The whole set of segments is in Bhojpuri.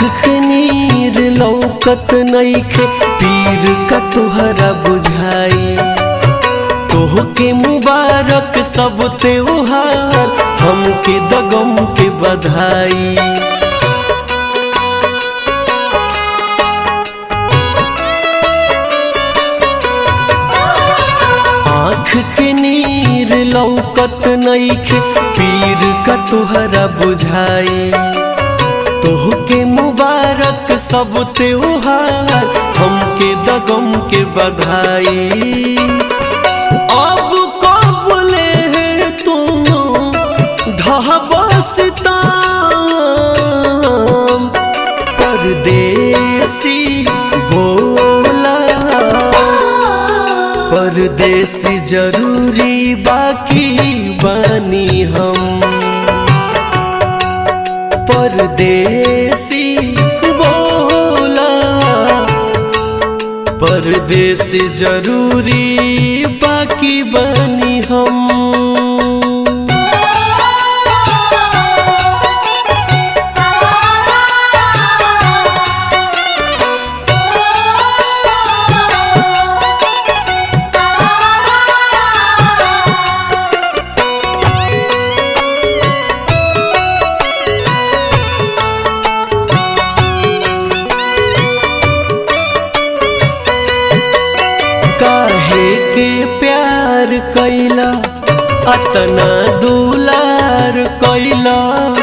के नीर लौकत नईखे पीर का तुहरा बुझाई तोहके मुबारक सब त्योहार हमके दगम के बधाई आँख के नीर लौकत नईखे पीर का तुहरा बुझाई तोहके मुबारक सब त्योहार हमके दगम के बधाई अब कबले तू ढहबसता परदेसी बोला परदेसी जरूरी बाकी बनी हम परदेसी बोला परदेसी जरूरी बाकी बनी हम काहे के प्यार कैला अतना दुलार कैला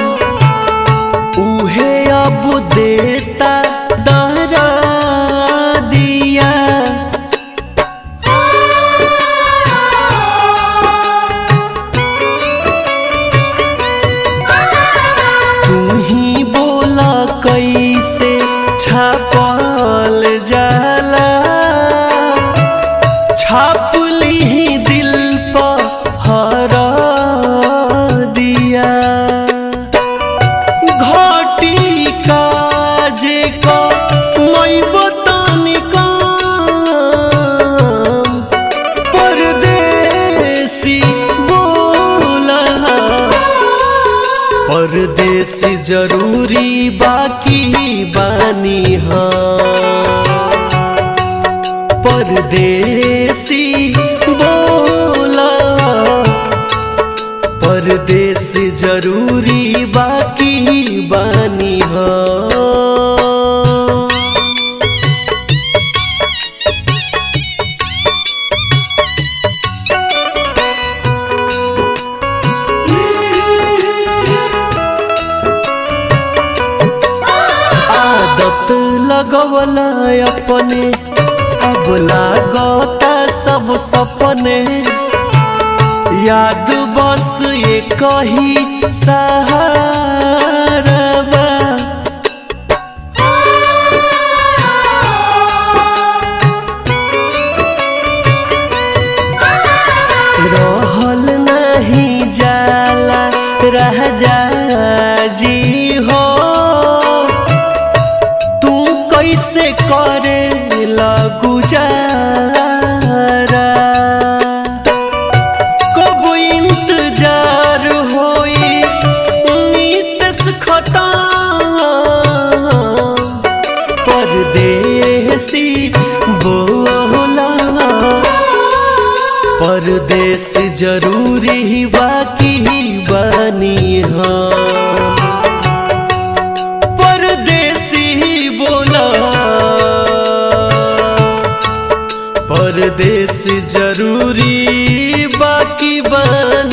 उहे अब देता दरा दिया तू ही बोला कैसे छापल जाला छाप ली दिल पर हरा दिया घटी काजे का मैं बतानी काम परदेसी बोला परदेसी जरूरी बाकी बानी हाँ परदेसी बोला परदेसी जरूरी बाकी बानी हाँ आदत लगवला अपने अब लागता सब सपने याद बस ये कही सहारा बा। रहल नहीं जाला राजा जी हो तू कैसे करे गुजारा कब इंतजार होई नीतस खता परदेसी बोला परदेस जरूरी बाकी बनी हाँ परदेसी बोला परदेस जरूरी बाकी बन